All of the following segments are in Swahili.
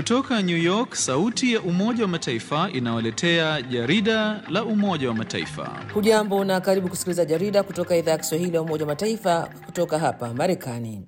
Kutoka New York, sauti ya Umoja wa Mataifa inawaletea jarida la Umoja wa Mataifa. Hujambo na karibu kusikiliza jarida kutoka idhaa ya Kiswahili ya Umoja wa Mataifa kutoka hapa Marekani.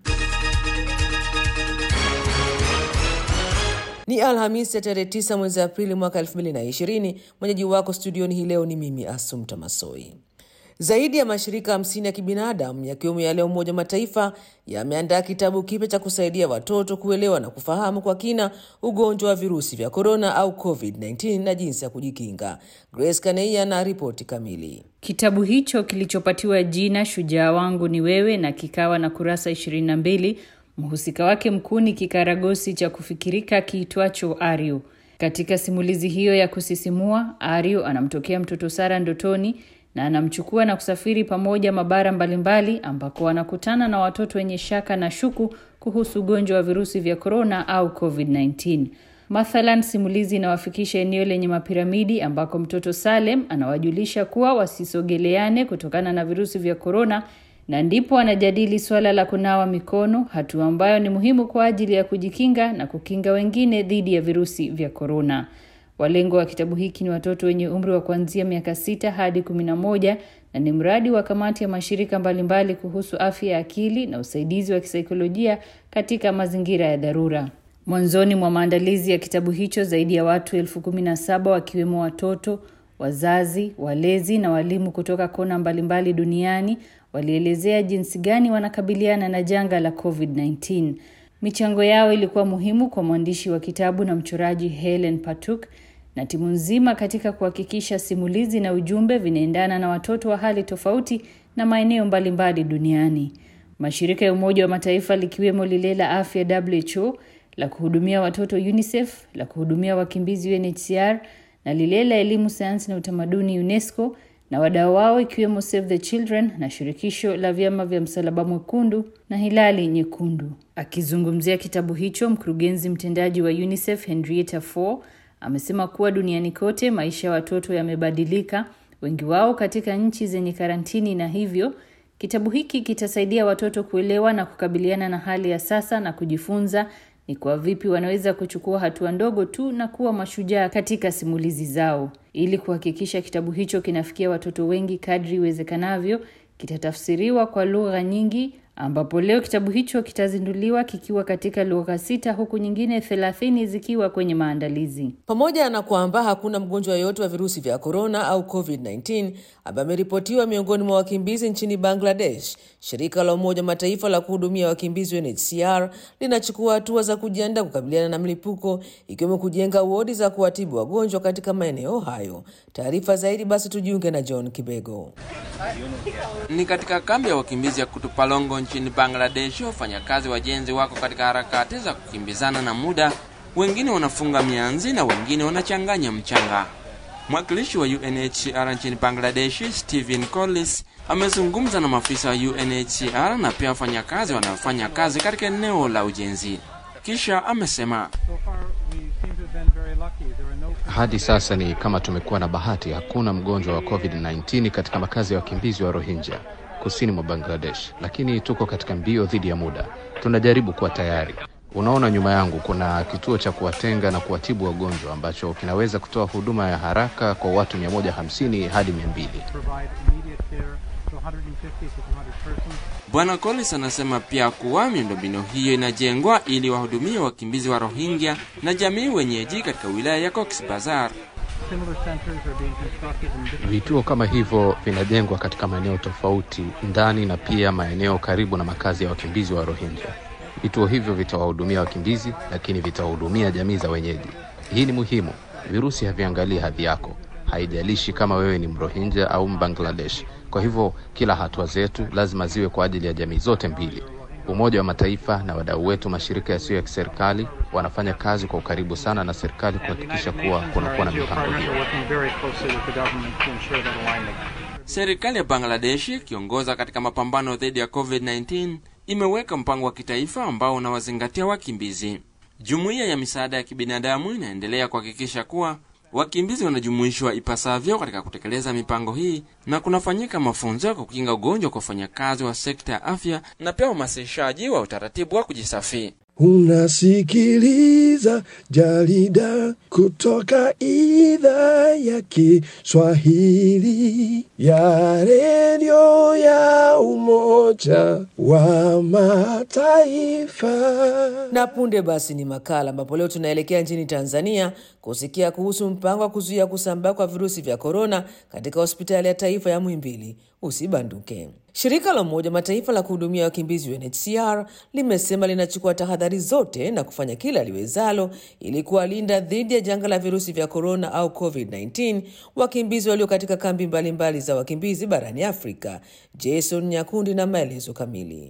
Ni Alhamisi ya tarehe 9 mwezi Aprili mwaka 2020. Mwenyeji wako studioni hii leo ni mimi Asumta Masoi. Zaidi ya mashirika hamsini ya kibinadamu yakiwemo yale ya Umoja wa Mataifa yameandaa kitabu kipya cha kusaidia watoto kuelewa na kufahamu kwa kina ugonjwa wa virusi vya korona au COVID-19 na jinsi ya kujikinga. Grace Kaneia na ripoti kamili. Kitabu hicho kilichopatiwa jina Shujaa wangu ni wewe na kikawa na kurasa 22 mhusika wake mkuu ni kikaragosi cha kufikirika kiitwacho Aryu. Katika simulizi hiyo ya kusisimua, Aryu anamtokea mtoto Sara ndotoni na anamchukua na kusafiri pamoja mabara mbalimbali ambako wanakutana na watoto wenye shaka na shuku kuhusu ugonjwa wa virusi vya korona au COVID-19. Mathalan, simulizi inawafikisha eneo lenye mapiramidi ambako mtoto Salem anawajulisha kuwa wasisogeleane kutokana na virusi vya korona na ndipo anajadili swala la kunawa mikono, hatua ambayo ni muhimu kwa ajili ya kujikinga na kukinga wengine dhidi ya virusi vya korona. Walengo wa kitabu hiki ni watoto wenye umri wa kuanzia miaka sita hadi kumi na moja na ni mradi wa kamati ya mashirika mbalimbali kuhusu afya ya akili na usaidizi wa kisaikolojia katika mazingira ya dharura. Mwanzoni mwa maandalizi ya kitabu hicho, zaidi ya watu elfu kumi na saba wakiwemo watoto, wazazi, walezi na walimu kutoka kona mbalimbali duniani walielezea jinsi gani wanakabiliana na janga la COVID-19. Michango yao ilikuwa muhimu kwa mwandishi wa kitabu na mchoraji Helen Patuk na timu nzima katika kuhakikisha simulizi na ujumbe vinaendana na watoto wa hali tofauti na maeneo mbalimbali duniani. Mashirika ya Umoja wa Mataifa likiwemo lile la afya WHO, la kuhudumia watoto UNICEF, la kuhudumia wakimbizi UNHCR na lile la elimu, sayansi na utamaduni UNESCO na wadau wao ikiwemo Save the Children na shirikisho la vyama vya Msalaba Mwekundu na Hilali Nyekundu. Akizungumzia kitabu hicho, mkurugenzi mtendaji wa UNICEF Henrietta Fore amesema kuwa duniani kote maisha ya watoto yamebadilika, wengi wao katika nchi zenye karantini, na hivyo kitabu hiki kitasaidia watoto kuelewa na kukabiliana na hali ya sasa na kujifunza ni kwa vipi wanaweza kuchukua hatua ndogo tu na kuwa mashujaa katika simulizi zao. Ili kuhakikisha kitabu hicho kinafikia watoto wengi kadri iwezekanavyo, kitatafsiriwa kwa lugha nyingi, ambapo leo kitabu hicho kitazinduliwa kikiwa katika lugha sita huku nyingine thelathini zikiwa kwenye maandalizi. Pamoja na kwamba hakuna mgonjwa yoyote wa virusi vya korona au COVID-19 ambaye ameripotiwa miongoni mwa wakimbizi nchini Bangladesh, shirika la Umoja wa Mataifa la kuhudumia wakimbizi UNHCR linachukua hatua za kujiandaa kukabiliana na mlipuko, ikiwemo kujenga wodi za kuwatibu wagonjwa katika maeneo hayo. Taarifa zaidi basi tujiunge na John Kibego. Ni katika kambi ya wakimbizi ya Kutupalongo nchini Bangladesh, wafanyakazi wajenzi wako katika harakati za kukimbizana na muda. Wengine wanafunga mianzi na wengine wanachanganya mchanga. Mwakilishi wa UNHCR nchini Bangladesh, Stephen Collis, amezungumza na maafisa wa UNHCR na pia wafanyakazi wanaofanya kazi katika eneo la ujenzi. Kisha amesema hadi sasa ni kama tumekuwa na bahati, hakuna mgonjwa wa COVID-19 katika makazi ya wakimbizi wa Rohingya kusini mwa Bangladesh, lakini tuko katika mbio dhidi ya muda. Tunajaribu kuwa tayari. Unaona, nyuma yangu kuna kituo cha kuwatenga na kuwatibu wagonjwa ambacho kinaweza kutoa huduma ya haraka kwa watu 150 hadi 200. Bwana Collins anasema pia kuwa miundombinu hiyo inajengwa ili wahudumie wakimbizi wa Rohingya na jamii wenyeji katika wilaya ya Cox's Bazar. Vituo kama hivyo vinajengwa katika maeneo tofauti ndani na pia maeneo karibu na makazi ya wakimbizi wa Rohingya. Vituo hivyo vitawahudumia wakimbizi, lakini vitawahudumia jamii za wenyeji. Hii ni muhimu. Virusi haviangalii hadhi yako, haijalishi kama wewe ni Mrohinja au Mbangladesh. Kwa hivyo kila hatua zetu lazima ziwe kwa ajili ya jamii zote mbili. Umoja wa Mataifa na wadau wetu, mashirika yasiyo ya kiserikali, wanafanya kazi kwa ukaribu sana na serikali kuhakikisha kuwa kunakuwa na mipango hiyo. Serikali ya Bangladesh ikiongoza katika mapambano dhidi ya COVID-19 imeweka mpango wa kitaifa ambao unawazingatia wakimbizi. Jumuiya ya misaada ya kibinadamu inaendelea kuhakikisha kuwa wakimbizi wanajumuishwa ipasavyo katika kutekeleza mipango hii na kunafanyika mafunzo ya kukinga ugonjwa kwa wafanyakazi wa sekta ya afya na pia uhamasishaji wa utaratibu wa kujisafi. Unasikiliza jarida kutoka idhaa ya Kiswahili ya redio ya Umoja wa Mataifa. Na punde basi ni makala ambapo leo tunaelekea nchini Tanzania kusikia kuhusu mpango wa kuzuia kusambaa kwa virusi vya korona katika hospitali ya taifa ya Muhimbili. Usibanduke. Shirika la Umoja Mataifa la kuhudumia wakimbizi UNHCR limesema linachukua tahadhari zote na kufanya kila liwezalo ili kuwalinda dhidi ya janga la virusi vya korona au COVID-19 wakimbizi walio katika kambi mbalimbali mbali za wakimbizi barani Afrika. Jason Nyakundi na maelezo kamili.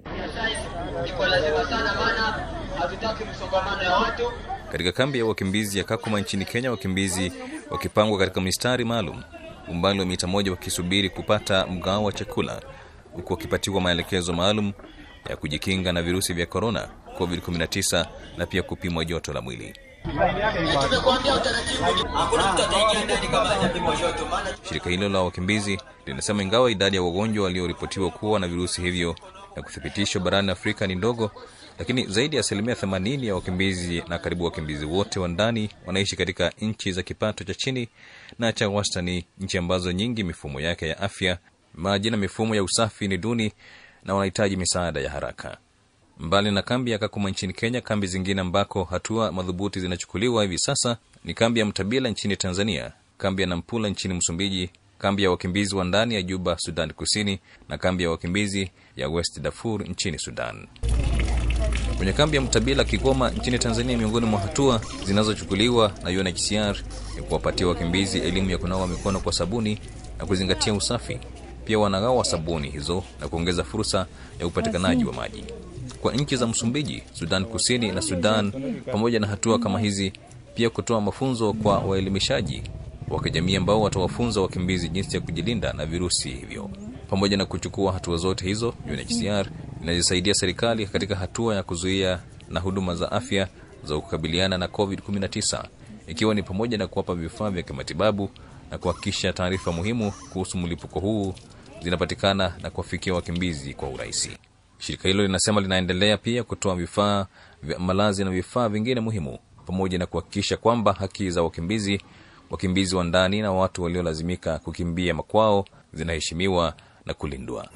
iko lazima sana, maana hatutaki msongamano ya watu. Katika kambi ya wakimbizi ya Kakuma nchini Kenya, wakimbizi wakipangwa katika mistari maalum, umbali wa mita moja, wakisubiri kupata mgao wa chakula, huku wakipatiwa maelekezo maalum ya kujikinga na virusi vya korona, COVID-19 na pia kupimwa joto la mwili. Tumekuambia utaratibu, hakuna mtu ataingia ndani kama hajapimwa joto, maana Shirika hilo la wakimbizi linasema ingawa idadi ya wagonjwa walioripotiwa kuwa na virusi hivyo na kuthibitishwa barani Afrika ni ndogo, lakini zaidi ya asilimia 80 ya wakimbizi na karibu wakimbizi wote wa ndani wanaishi katika nchi za kipato cha chini na cha wastani, nchi ambazo nyingi mifumo yake ya afya, maji na mifumo ya usafi ni duni na wanahitaji misaada ya haraka. Mbali na kambi ya Kakuma nchini Kenya, kambi zingine ambako hatua madhubuti zinachukuliwa hivi sasa ni kambi ya Mtabila nchini Tanzania, kambi ya Nampula nchini Msumbiji, kambi ya wakimbizi wa ndani ya Juba, Sudan Kusini, na kambi ya wakimbizi ya West Darfur nchini Sudan. Kwenye kambi ya Mtabila Kigoma nchini Tanzania, miongoni mwa hatua zinazochukuliwa na UNHCR ni kuwapatia wakimbizi elimu ya kunawa mikono kwa sabuni na kuzingatia usafi. Pia wanagawa sabuni hizo na kuongeza fursa ya upatikanaji wa maji kwa nchi za Msumbiji, Sudan Kusini na Sudan. Pamoja na hatua kama hizi, pia kutoa mafunzo kwa waelimishaji wa kijamii ambao watawafunza wakimbizi jinsi ya kujilinda na virusi hivyo. Pamoja na kuchukua hatua zote hizo, UNHCR inazisaidia serikali katika hatua ya kuzuia na huduma za afya za kukabiliana na COVID-19 ikiwa ni pamoja na kuwapa vifaa vya kimatibabu na kuhakikisha taarifa muhimu kuhusu mlipuko huu zinapatikana na kuwafikia wakimbizi kwa urahisi. Shirika hilo linasema linaendelea pia kutoa vifaa vya malazi na vifaa vingine muhimu pamoja na kuhakikisha kwamba haki za wakimbizi, wakimbizi wa ndani na watu waliolazimika kukimbia makwao zinaheshimiwa na kulindwa.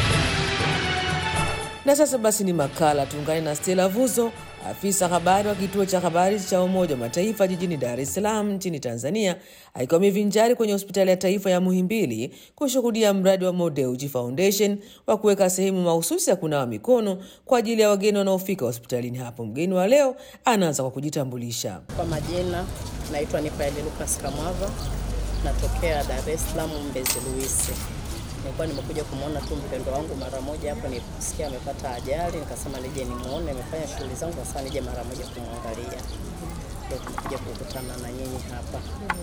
Na sasa basi ni makala, tuungane na Stella Vuzo, afisa habari wa kituo cha habari cha Umoja wa Mataifa jijini Dar es Salaam nchini Tanzania, akiwa mivinjari kwenye hospitali ya taifa ya Muhimbili kushuhudia mradi wa Modeuji Foundation wa kuweka sehemu mahususi ya kunawa mikono kwa ajili ya wageni wanaofika hospitalini hapo. Mgeni wa leo anaanza kwa kujitambulisha. Kwa majina naitwa Nifaeli Lucas Kamwava, natokea Dar es Salaam Mbezi Luisi. Nilikuwa nimekuja kumwona tu mpendo wangu mara moja hapo, nilisikia amepata ajali, nikasema nije nimuone, amefanya shughuli zangu, sasa nije mara moja kumwangalia. Ndio tumekuja kukutana na nyinyi hapa.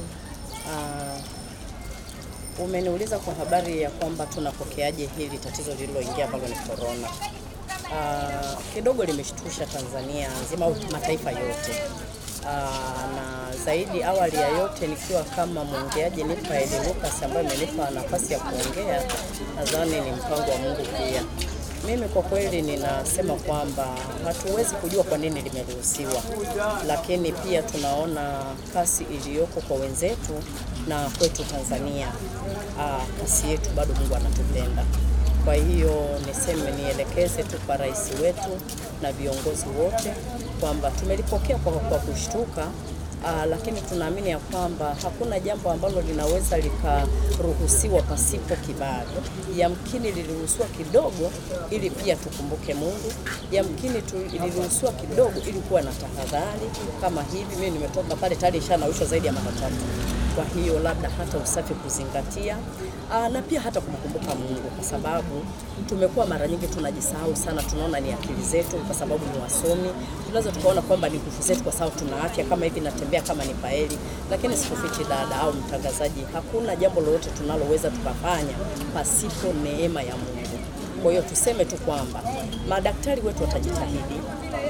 Ah, umeniuliza kwa habari ya kwamba tunapokeaje hili tatizo lililoingia ambalo ni corona. Ah, kidogo limeshtusha Tanzania nzima au mataifa yote. Aa, na zaidi awali ya yote nikiwa kama mwongeaji Nifaeli Lucas ambaye imenipa nafasi ya kuongea, nadhani ni mpango wa Mungu pia. Mimi kwa kweli ninasema kwamba hatuwezi kujua kwa nini limeruhusiwa, lakini pia tunaona kasi iliyoko kwa wenzetu na kwetu Tanzania. Aa, kasi yetu bado Mungu anatupenda. Kwa hiyo niseme nielekeze tu kwa rais wetu na viongozi wote kwamba tumelipokea kwa, kwa kushtuka. Aa, lakini tunaamini ya kwamba hakuna jambo ambalo linaweza likaruhusiwa pasipo kibali. Yamkini liliruhusiwa kidogo ili pia tukumbuke Mungu, yamkini tu, liliruhusiwa kidogo ili kuwa na tahadhari kama hivi. Mimi nimetoka pale tayari ishanawishwa zaidi ya mara tatu. Kwa hiyo labda hata usafi kuzingatia, aa, na pia hata kumkumbuka Mungu, kwa sababu tumekuwa mara nyingi tunajisahau sana. Tunaona ni akili zetu, kwa sababu ni wasomi, tunaweza tukaona kwamba ni nguvu zetu, kwa sababu tuna afya kama hivi, natembea kama ni paeli. Lakini sikufichi dada au mtangazaji, hakuna jambo lolote tunaloweza tukafanya pasipo neema ya Mungu. Kwa hiyo tuseme tu kwamba madaktari wetu watajitahidi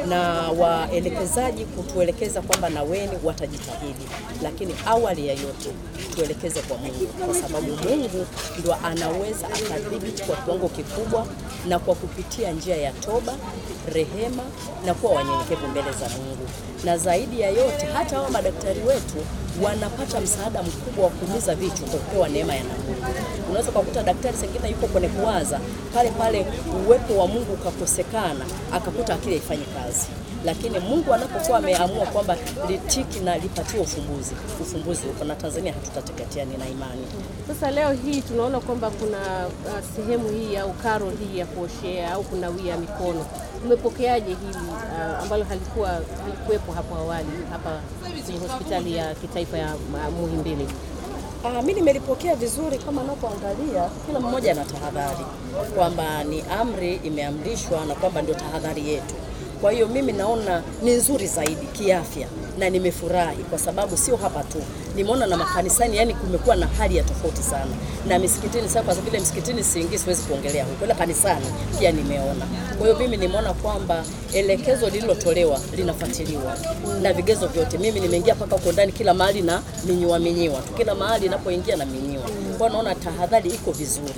na waelekezaji kutuelekeza kwamba na weni watajitahidi, lakini awali ya yote tuelekeze kwa Mungu, kwa sababu Mungu ndo anaweza akadhibiti kwa kiwango kikubwa, na kwa kupitia njia ya toba, rehema na kuwa wanyenyekevu mbele za Mungu. Na zaidi ya yote, hata hao madaktari wetu wanapata msaada mkubwa wa kuumiza vichwa kwa kupewa neema ya na Mungu. Unaweza kukuta daktari sengine yuko kwenye kuwaza pale pale, uwepo wa Mungu ukakosekana, akakuta akili haifanyi kazi lakini Mungu anapokuwa ameamua kwamba litiki na lipatiwe ufumbuzi, ufumbuzi uko na Tanzania hatutateketea, nina imani. Sasa leo hii tunaona kwamba kuna uh, sehemu hii au karo hii ya kuoshea au kunawia mikono. Umepokeaje hili uh, ambalo halikuwa halikuwepo hapo awali hapa kwenye hospitali ya kitaifa ya uh, Muhimbili? Ah, mi nimelipokea vizuri kama napoangalia, kila mmoja ana tahadhari kwamba ni amri imeamrishwa na kwamba ndio tahadhari yetu. Kwa hiyo mimi naona ni nzuri zaidi kiafya na nimefurahi kwa sababu sio hapa tu, nimeona na makanisani, yani kumekuwa na hali ya tofauti sana, na misikitini. Sasa kwa vile msikitini siingii, siwezi kuongelea huko, ila kanisani pia nimeona. Kwa hiyo mimi nimeona kwamba elekezo lililotolewa linafuatiliwa na vigezo vyote. Mimi nimeingia mpaka huko ndani, kila mahali na minyiwa minyiwa tu, kila mahali inapoingia na minyiwa. Kwa hiyo naona tahadhari iko vizuri.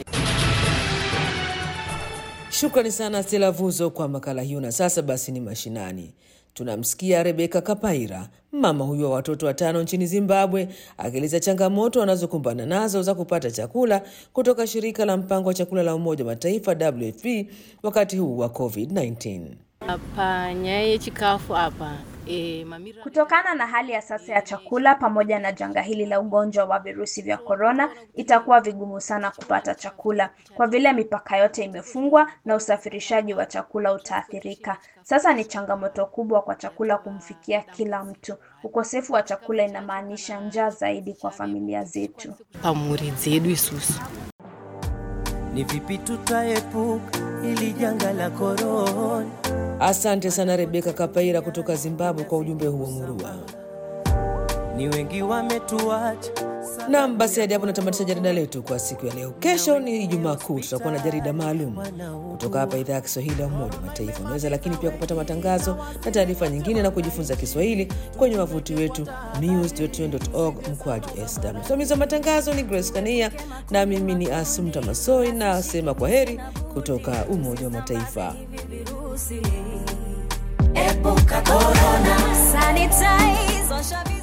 Shukrani sana Stella Vuzo kwa makala hiyo. Na sasa basi ni mashinani. Tunamsikia Rebeka Kapaira, mama huyu wa watoto watano nchini Zimbabwe, akieleza changamoto wanazokumbana nazo za kupata chakula kutoka shirika la mpango wa chakula la Umoja wa Mataifa WFP wakati huu wa COVID-19. Panyaye chikafu hapa e, mamira... Kutokana na hali ya sasa ya chakula pamoja na janga hili la ugonjwa wa virusi vya korona, itakuwa vigumu sana kupata chakula kwa vile mipaka yote imefungwa na usafirishaji wa chakula utaathirika. Sasa ni changamoto kubwa kwa chakula kumfikia kila mtu. Ukosefu wa chakula inamaanisha njaa zaidi kwa familia zetu. pamuri dzedu isusu Ni vipi tutaepuka ili janga la korona? Asante sana Rebeka Kapaira kutoka Zimbabwe kwa ujumbe huo murua. Ni wengi wametuacha Nam, basi hadi hapo natamatisha jarida letu kwa siku ya leo. Kesho ni Ijumaa Kuu, tutakuwa na jarida maalum kutoka hapa idhaa ya Kiswahili ya Umoja wa Mataifa. Unaweza lakini pia kupata matangazo na taarifa nyingine na kujifunza Kiswahili kwenye wavuti wetu news.un.org mkwaju sw. Msimamizi wa matangazo ni Grace Kania na mimi ni Asumta Masoi, na sema kwa heri kutoka Umoja wa Mataifa. Epuka corona, sanitize, osha